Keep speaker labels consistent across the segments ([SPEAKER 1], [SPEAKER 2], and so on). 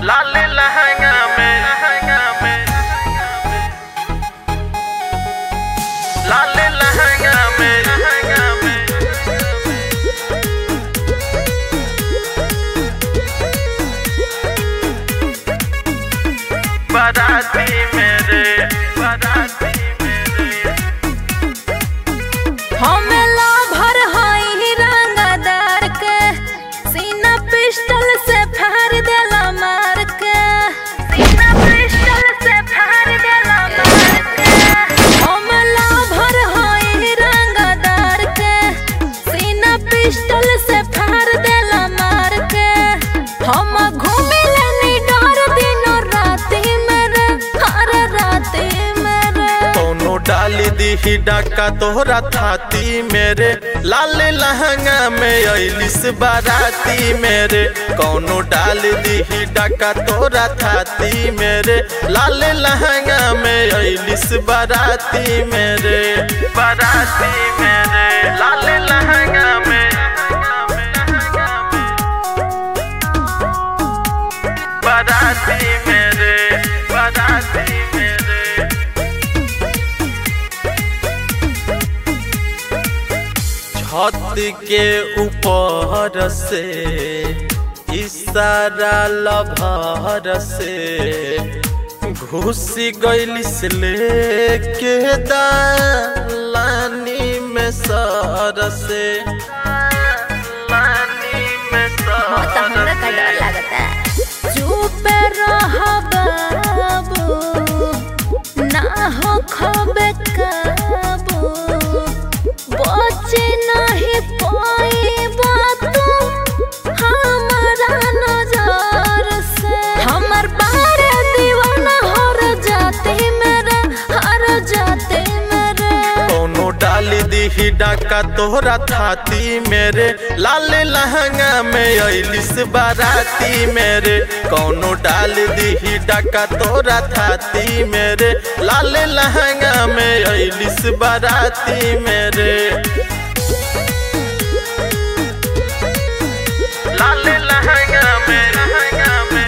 [SPEAKER 1] लाल लहंगा में लहंगा में लाल लहंगा में लहंगा में बाराती मेरे बाराती मेरे
[SPEAKER 2] हमेला भर हई रंगदार के सीना पिस्टल से फाड़ देला मार के सीना पिस्टल से फाड़ देला मार के हमेला भर हई रंगदार के सीना पिस्टल से फाड़ देला मार के हम घूमिले नी डर दिनो राती मेरे हर राती मेरे
[SPEAKER 1] कोनो डाली दी डाका तोहरा थाती मेरे लाल लहंगा में अलिस बाराती मेरे कोनो डाल दी डाका तोहरा थाती मेरे लाल लहंगा में अलिस बाराती मेरे बाराती मेरे लाल लहंगा में बाराती मेरे बाराती मेरे छत के ऊपर से इशारा लभर से घुस गइल से लेके दालानी में सर से लानी में
[SPEAKER 2] हाँ तो हमरा का डर
[SPEAKER 1] सर
[SPEAKER 2] लगता चुप रह बाबू ना हो खबे काबू बचे नहीं पाई बातू हमारा नजर से हमर बारे दीवाना हर जाते मेरे हर जाते मेरे
[SPEAKER 1] कोनो डाली दी डाका तोहरा थाती मेरे लाल लहंगा में अलिस बाराती मेरे कोनो डाल दी डाका तोहरा थाती मेरे लाल लहंगा में अलिस बाराती मेरे लाल लहंगा में लहंगा में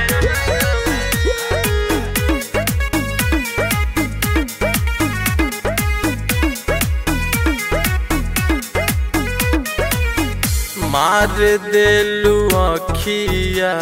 [SPEAKER 1] मार देलू अखिया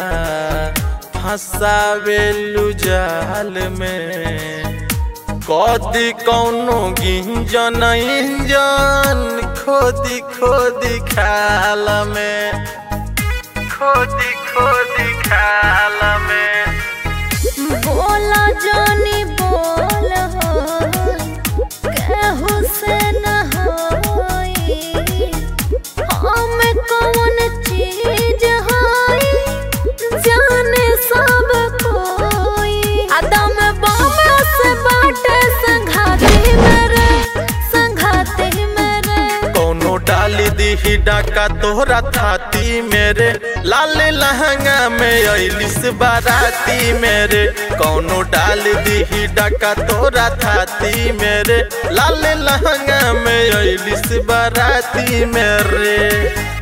[SPEAKER 1] फंसावेलू जाल में कदी कौनो गिंजन इंजन खोदी खोदी खाल में खोदी खोदी खाल में
[SPEAKER 2] बोला जानी बोल हो केहू से न होई हम कौन चीज होई जाने सब कोई आदम बम से बाटे संघाते मेरे संघाते मेरे
[SPEAKER 1] कोनो डाली दी डाका तोहरा थाती मेरे लाल लहंगा में अलिस बाराती मेरे कोनो डाल दी डाका तोहरा थाती मेरे लाल लहंगा में अलिस बाराती मेरे